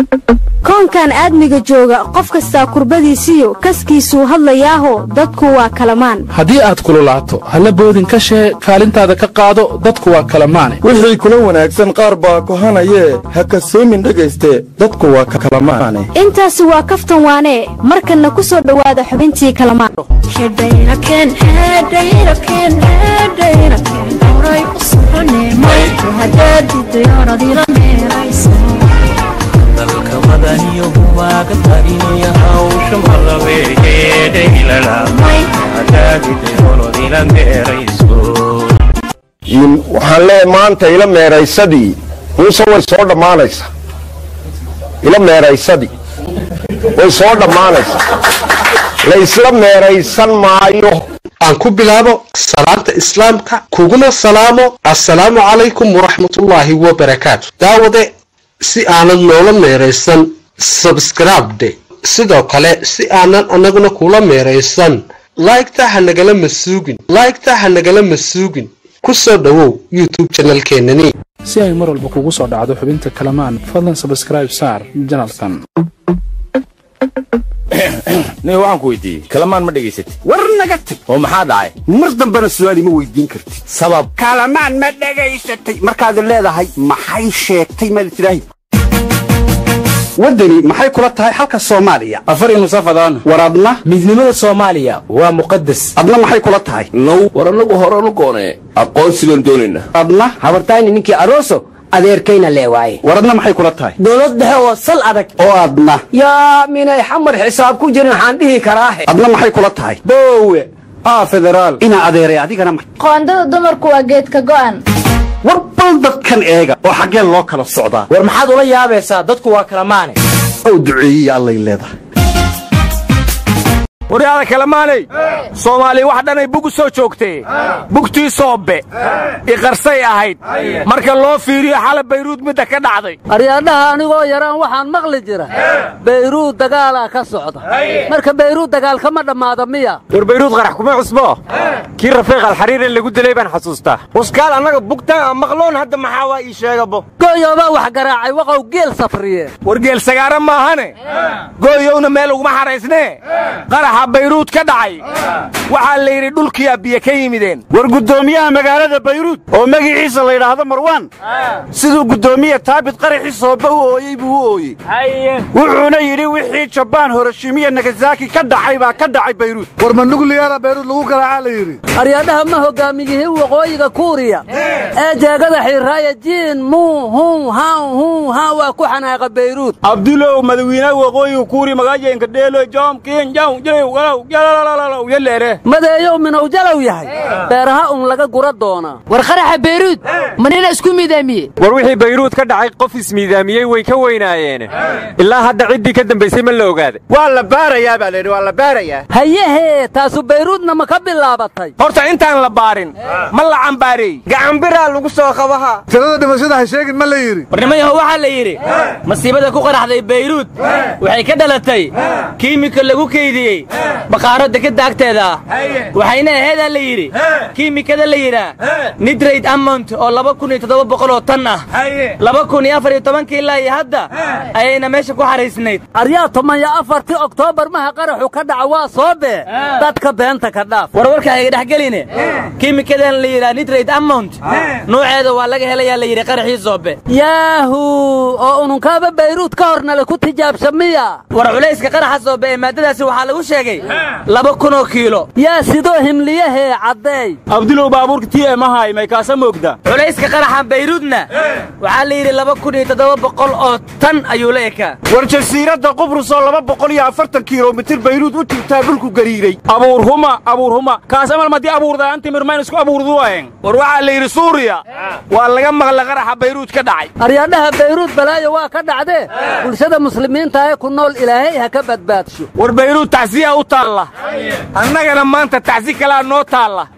koonkan aadmiga jooga qof kastaa kurbadiisiyo kaskiisuu hadlayaaho dadku waa kalamaan haddii aad kululaato halla boodin ka shee kaalintaada ka qaado dadku waa kalamaane wixii kula wanaagsan qaar baa kohanayee ha kasoomin dhegayste dadku waa kalamaane intaasi waa kaftan waanee markanna ku soo dhowaada xubintii kalamaan dalka madaniyo waaga tarinaya hawsha malabeegeedhaylalamaadaadidayoonodila meerayso waxaan leeyahay maanta ila meeraysadii muuse way soo dhammaanaysaa ila meeraysadii way soo dhammaanaysaa la isla meeraysan maayo aan ku bilaabo salaanta islaamka kuguna salaamo assalaamu calaykum waraxmatullaahi wabarakaatu daawade si aanad noola meeraysan sabskribde sidoo kale si aanan annaguna kula meeraysan laygta ha nagala masuugin laygta ha nagala masuugin ku soo dhowow youtube janalkeenani si ay mar walba kugu soo dhacdo xubinta kalamaan fadlan sabskraib saar janalkan nin waxaan ku weydiiyey kalamaan ma dhegaysatid war naga tag oo maxaa dhacay mar dambena su'aal ima weydiin kartid sabab kalamaan ma dhegaysatay markaad leedahay maxay sheegtay maad tidhaahi waddani maxay kula tahay xalka soomaaliya afar nusafadaan war adna midnimada soomaaliya waa muqadas adna maxay kula tahay now war annagu horanu goonee aqoonsi baan doonaynaa adna habartayni ninkii aroso adeerkayna lee waaye war adna maxay kula tahay dowlad dhexe oo sal adag oo adna yaa minay xamar xisaab ku jirin waxaan dhihi karaahe adna maxay kula tahay boowe aa federaal inaa adeeray adigana ma qoondada dumarku waa geedka go'an war bal dadkan eega oo xaggee loo kala socdaa war maxaad ula yaabaysaa dadku waa kala maane ow duceeyiya allay leedahay waryaada kalamaanay soomaaliya wax dhanay bug u soo joogtee bugtii soobbe iqarsay ahayd marka loo fiiriyo xala bayruud midda ka dhacday aryaadhaha anigoo yaraan waxaan maqli jira bayruud dagaalaa ka socda marka bayruud dagaal kama dhammaada miya war bayruud qarax kuma cusbo kii rafiiq alxariire lagu dilay baan xasuustaa waskaal annaga bugtaan aan maqloon hadda maxaa waa ii sheegabo gooyoobaa wax garaacay waqow geel safriye war geel sagaara maahane gooyowna meel uguma xaraysnee qaraxa bayruud ka dhacay waxaa la yidhi dhulkiyaa biyo ka yimideen war guddoomiyaha magaalada bayruud oo magiciisa la yidhaahdo marwaan siduu guddoomiye taabit qaraxii sooba u ooyey buu u ooyey wuxuuna yidhi wixii jabaan horoshimiya nagasaki ka dhacay baa ka dhacay bayruud war ma nugliyaara bayruud lagu garaacaa la yidhi aryaadhaha ma hogaamiyihii waqooyiga kuuriya ee jeegada xiiraaya jiin muu hun han hun han waa ku xanaaqa bayruud abdulow madawiinaha waqooyiga kuuriya magaajenka dheelo joom kiin jaw jiray madeeyow minow jalow yahay beeraha un laga gura doonaa war qaraxa bayruud manina isku miidaamiye war wixii bayruud ka dhacay qof ismiidaamiyey way ka weynaayeen ilaa hadda ciddii ka dambaysay ma la ogaaday waa la baarayaa baa layidhi waa la baarayaa hayahee taasu bayruudna ma ka bilaabatay horta intaan la baarin ma la cambaareey gacanbiraa lagu soo qabaha tirada dhimashada ha sheegin ma la yidhi warnimayaho waxaa la yidhi masiibada ku qaraxday bayruud waxay ka dhalatay kiimika lagu keydiyey baqaaro dekadda agteeda ah waxayna aheedaa la yidhi kiimikada la yidhaa nidrayd amont oo laba kun iyo toddoba boqol oo tan ah laba kun iyo afar iyo tobankii ilaa iyo hadda ayayna meesha ku xaraysnayd aryaa toban iyo afartii oktoobar maha qaraxu ka dhaca waa soo bee dadka beenta ka dhaaf warwarka hayga dhexgeline kiimikadan la yidhaa nidrayd amont nuuceeda waa laga helayaa la yidhi qaraxii soobe yaahu oo ununkaaba bayruud ka hornale ku tijaabsha miya war culayska qaraxa soobe ee maadadaasi waxaa lagu sheegay laba kunoo kiilo yaa sidoo himliyahee caddeey abdulow baabuurka ti emahay may kaasa moogda culayska qaraxa bayruudna waxaa la yidhi laba kun iyo toddoba boqol oo tan ayuu la ekaa war jasiiradda qubrus oo laba boqol iyo afartan kilomitir bayruud u jirtaa dhulku gariiray abuurhuma abuurhuma kaasamal madii abuurdaan timirmayn isku abuurduwaen war waxaa la yidhi suuriya waa laga maqla qaraxa bayruud ka dhacay aryaadhaha bayruud balaayo waa ka dhacdee bulshada muslimiinta ee ku nool ilaahay ha ka badbaadsho war bayruud tacsiya u taalla annagana maanta tacsi kalaa noo taalla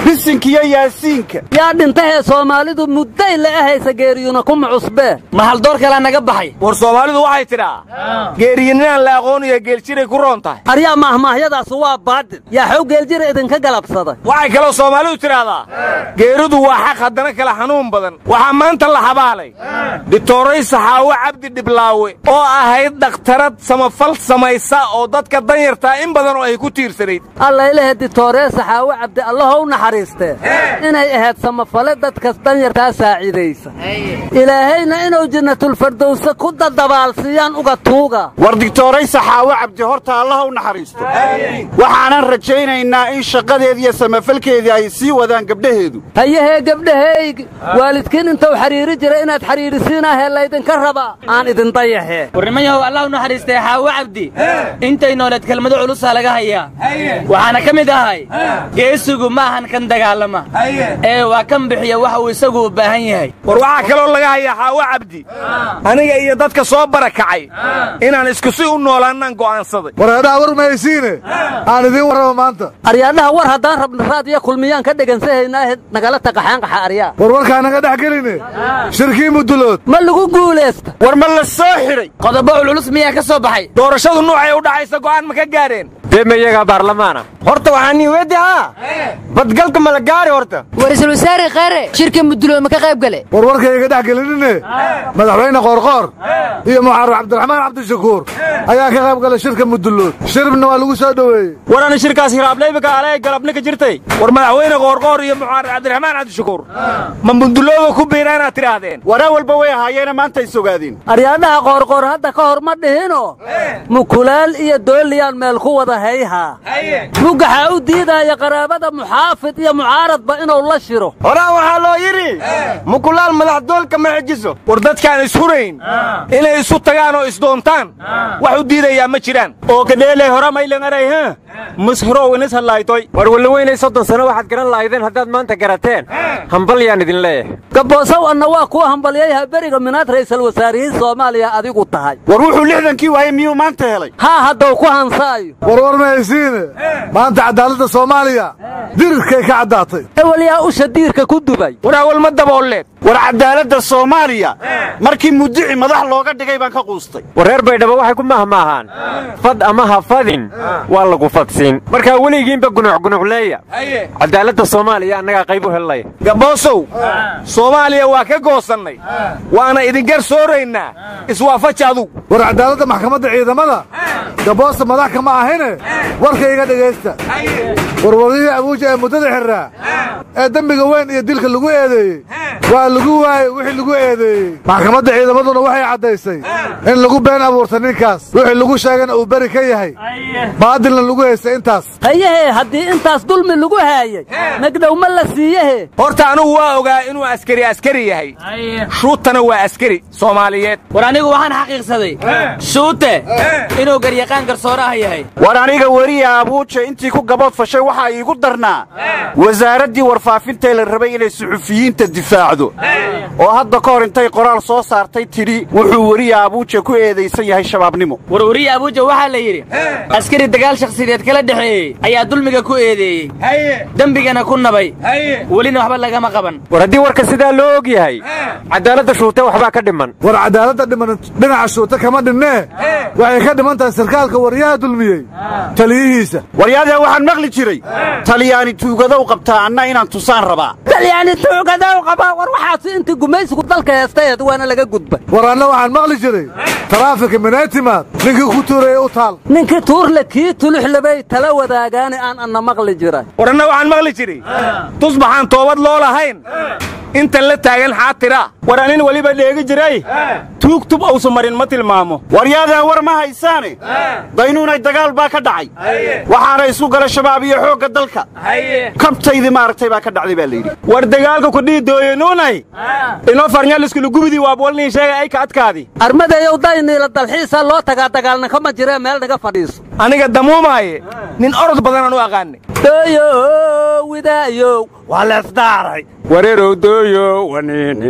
bisinkiyo yaasiinka yaa dhintahee soomaalidu mudday la ahaysa geeriyuna kuma cusbee ma haldoor kalaa naga baxay war soomaalidu waxay tidhaa geeriyininaan la aqooniyo geeljiray ku roon tahay aryaa maahmaahyadaasu waa baadil yaa xow geeljira idinka galabsaday waxay kaloo soomaalidu tidhaahdaa geeridu waa xaq haddana kala xanuun badan waxaa maanta la habaalay dhitooray saxaawo cabdi dhiblaawe oo ahayd dhakhtarad samafal samaysa oo dadka danyartaa in badan oo ay ku tiirsanayd allaylehe ditooree saxaawo cabdi allahow naxariistee inay ahayd samafale dadkas danyartaa saacidaysa ilaahayna inuu jannatulfardowse ku dadabaalsiiyaan uga tuuga war digtooray saxaawo cabdi horta allaha u naxariisto waxaanan rajaynaynaa in shaqadeedi iyo samafalkeedii ay sii wadaan gabdhaheedu hayahee gabdhahaygi waalidkiin intuu xidhiiri jira inaad xidhiirisiinahee laydinka raba aan idin dayahee warnimayahow allah u naxariistay xaawo cabdi intay nooleed kelmado culusaa laga hayaa waxaana ka mid ahay geesigu ma ahan kan dagaalama ee waa kan bixiya waxa uu isagu u baahan yahay war waxaa kaloo laga hayaa xaawo cabdi aniga iyo dadka soo barakacay inaan isku si u noolaannaan go'aansaday wareedhaha war mahaysiine aan idiin warraba maanta aryaadhaha war haddaan rabna raad iyo kulmiyaan ka dhegansahaynaahe nagala taqaxaanqaxa aryaa war warkaa naga dhex geline shirkii mudulood ma lagu guulaysta war ma la soo xidhay qodobo cululus miyaa ka soo baxay doorashadu nuucay u dhacaysa go'aan ma ka gaadheen dee ma iyagaa baarlamaana horta waxaa nii weeddi haa badgalka ma la gaari horta war-iisul wasaare kheyre shirka mudulood ma ka qayb gale war warkayga dhex gelinine madaxweyne qoorqoor iyo muxarar cabdiraxmaan cabdishakuur ayaa ka qayb galay shirka mudulood shiribna waa lagu soo dhoweeyey war ana shirkaas hiraablaybika alee galabni ka jirtay war madaxweyne qoorqoor iyo muxarar cabdiraxmaan cabdishakuur ma mudulooda ku biina inaad tidhaahdeen waraa walba way ahaayeena maanta ay sogaadeen aryaadhaha qoorqoor hadda ka hor ma dhihino mukulaal iyo dooliyaan meel ku wada hayhaa mugaxa u diidaaya qaraabada muxaafid iyo mucaaradba inuu la shiro horaa waxaa loo yidhi mukulaal madaxdoolka ma xijiso war dadkaan ishurayn inay isu tagaan oo isdoontaan wax u diidayaa ma jiraan oo kadheeley hora maylangaray ha mushrow inis hadlaaytoy war walloweynay soddon sano waxaad garan lahaydeen haddaad maanta garateen hambal yaan idin leeyahay gaboosow anna waa kuu hambalyayha beriga minaad ra'iisul wasaarihiin soomaaliya adigu tahay war wuxuu lixdankii waayey miyuu maanta helay haa haddau ku hansaayo war war mahaysiine maanta cadaaladda soomaaliya dirirkay ka caddaatay ewel yaa usha diirka ku dubay war awal ma daboolleed war cadaaladda soomaaliya markii mudici madax looga dhigay baan ka quustay war reer baydhabo waxay ku mahmaahaan fad ama ha fadin waa lagu fadsiin markaa weligiinba gunucgunucleeya cadaaladda soomaaliya annagaa qayb u hellaya gaboosow soomaaliya waa ka goosannay waana idingar sooraynaa iswaafaji adug war cadaaladda maxkamadda ciidamada gaboosta madax kama ahine warkayga dhegaysta warwarihii abuuja ee muddada xirraa ee dembiga weyn iyo dilka lagu eedeeyey waa lagu waayey wixii lagu eedeeyey maxkamadda ciidamaduna waxay caddaysay in lagu been abuurta ninkaas wixii lagu sheegana uu beri ka yahay baadilna lagu haystay intaas hayahee haddii intaas dulmi lagu haayey megdhow ma la siiyehe horta anugu waa ogaa inuu askari askari yahay shuutana waa askari soomaaliyeed war anigu waxaan xaqiiqsaday shuute inuu garyaqaan garsoore ah yahay war aniga weriya abuuja intii ku gabood fashay waxaa iigu darnaa wasaaraddii warfaafintae la rabay inay suxufiyiinta difaacdo oo hadda ka hor intay qoraal soo saartay tidhi wuxuu weriya abuuja ku eedaysan yahay shabaabnimo war weriya abuuja waxaa la yidhi askari dagaal shakhsiyadeed kala dhexeeyey ayaa dulmiga ku eedeeyey dembigana ku nabay welina waxba lagama qaban war haddii warka sidaa loo og yahay cadaaladda shuute waxbaa ka dhiman war cadaaladda dhiman dhinaca shuute kama dhinnee waxay ka dhiman tahay sarkaalka waryaha dulmiyey taliyihiisa waryaadee waxaan maqli jiray talyaani tuugadow qabtaa anna inaan tusaan rabaa talyaani tuugadow qabaa war waxaasi intii gumaysigu dalka heestayeed waana laga gudbay war anna waxaan maqli jiray taraafika minaytimaad ninkii ku tuuraya u taal ninkii tuurle kii tuluxlabay tala wadaagaani aan anna maqli jiray war anna waxaan maqli jiray tusbaxaan toobad loo lahayn intan la taagan xaatira war anin weliba dheegi jiray tuugtub ausa marin ma tilmaamo waryaadaan war ma haysaane daynuunay dagaal baa ka dhacay waxaana isku gala shabaab iyo xoogga dalka kabtaydii maaragtay baa ka dhacday baa layidhi war dagaalka kudhii dooyanuunay inoo farnyaliskulugubidii waabwalniin sheegay ay ka adkaadi armadayow dayniila dalxiisaa loo tagaa dagaalna kama jiree meel naga fadhiiso aniga damuumaaye nin orod badanaan u aqaanay dooyow widaayow waa leesdaaray wareerow dooyo waniini aan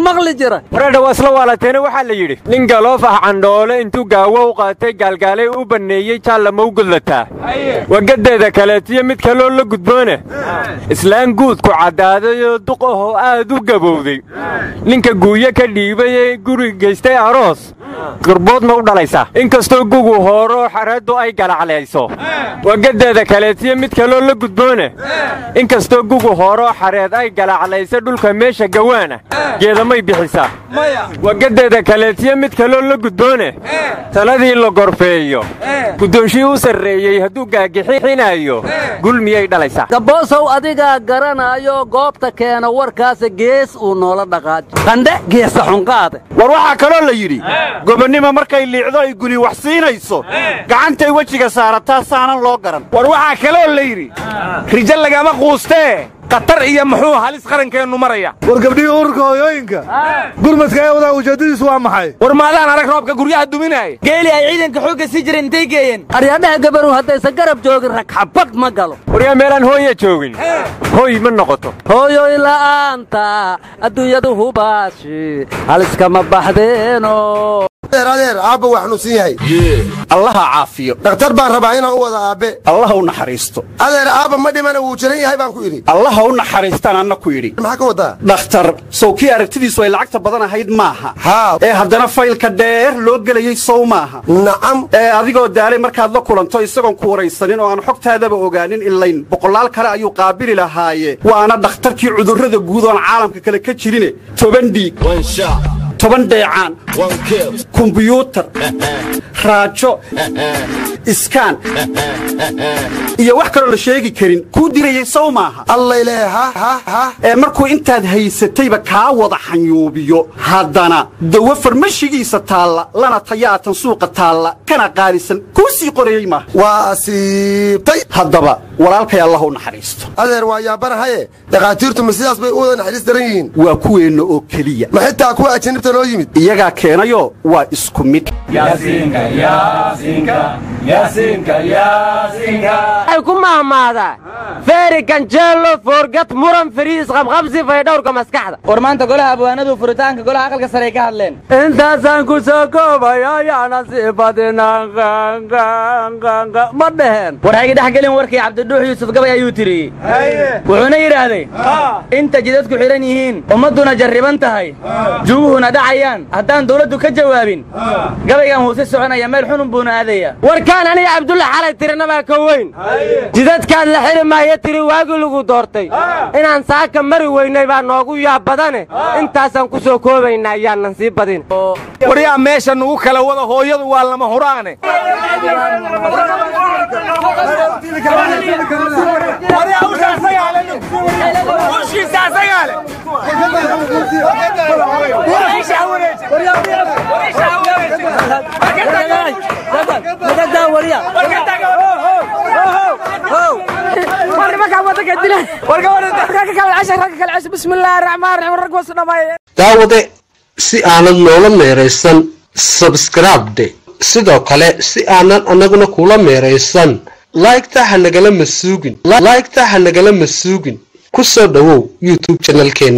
maqli jira wareedha waa isla waalateena waxaa la yidhi nin galoof ah candhoole intuu gaawo u qaatay gaalgaalay u banneeyey jaallama u gudlataa wagadeeda kaleetiyo mid kaloo la gudboone islaan guudku caddaadayoo duq ahoo aad u gabowday ninka guuyo ka dhiibay ee guri geystay aroos gurbood ma u dhalaysaa inkastoo gugu hooroo xareeddu ay galaclayso wagadeeda kaleetiyo mid kaloo la gudboone inkastoo gugu hooroo xareed ay galaclayso dhulka meesha gawaana geedamay bixisaa wagadeeda kaleetiyo mid kaloo la gudboone taladii la gorfeeyo guddoonshii u sarreeyey hadduu gaagixinayo gul miyay dhalaysaa gaboosow adigaa garanaayo goobta keena warkaasa gees uu noola dhaqaajo qandhe geesa xunqaade war waxaa kaloo la yidhi gobonnimo markay liicdo ay guli wax siinayso gacantay wejiga saarataa saanan loo garan war waxaa kaloo la yidhi rijo lagama quustee qatar iyo muxuu halis qarankeennu maraya war gabdhihii ururka hooyooyinka gurmadka ee wadaa ujeeddadiisu waa maxay war maadaan arag roobka guryaha duminaaya geeli ay ciidanka xoogga sii jireen intay geeyeen aryaadhaha gabaru haddaysan garab joogin rag xabad ma galo waryaa meelaan hooya joogin hooy ma noqoto hooyoy la'aanta adduunyadu hubaashi haliskama baxdeeno adeer adeer aabba waa xanuunsan yahay allaha caafiyo dhakhtar baan rabaa inaan u wada aabbe allaha u naxariisto adeer aabba ma dhimana wuu jiran yahay baan ku idhi allaha u naxariistaan anna ku yidhi maxaa ka wadaa dhakhtar sow kii aragtidiisu ay lacagta badan ahayd maaha haa ee haddana faylka dheer loo gelayey sow maaha nacam ee adigoo daalay markaad la kulanto isagoon ku waraysanin oo aan xogtaadaba ogaanin ilayn boqolaal kale ayuu qaabili lahaaye waana dhakhtarkii cudurrada guud oon caalamka kale ka jirine toban dhiig toban dheecaan kumbiyuutar raajo iskaan iyo wax kaloo la sheegi karin kuu dirayey sow maaha allayle ha ha ha ee markuu intaad haysatayba kaa wada xanyuubiyo haddana dawo farmashigiisa taalla lana tayaatan suuqa taalla kana qaalisan kuu sii qorayey maaha waa asiibtay haddaba walaalkay allah u naxariisto adeer waa yaabanahaye dhakhaatiirtu ma sidaas bay u wada naxariis daran yihiin waa kuweenna oo keliya ma xitaa kuwa ajanibta noo yimid iyagaa keenayo waa isku mid ay ku mahmaadaa feeri ganjeelo foorgad muran fariis qabqabsi faydhowrka maskaxda war maanta golaha abwaanadu furitaanka golaha aqalka sare ay ka hadleen intaasaan ku soo koobaya ayaana sii badinaan ma dheheen war hayga dhex gelin warkii cabdidhuux yuusuf gabay ayuu tiriyey wuxuuna yidhaahday inta jidadku xidhan yihiin ummadduna jarriban tahay juguhuna dhacayaan haddaan dawladdu ka jawaabin gabaygan huuse soconaya meel xunun buuna aadaya warkaan aniga cabdulla xalay tirinabaa ka weyn jidadkaad la xiri maayo tiri waagii lagu doortay inaan saaka mari weynay baa noogu yaab badane intaasaan ku soo koobaynaa ayaanan sii badin waryaa meesha nugu kala wada hooyadu waa lama huraane daawade si aanad noola meeraysan sabskribde sidoo kale si aanan annaguna kula meeraysan laygta ha nagala masuugin laygta ha nagala masuugin ku soo dhowow youtube janalkeena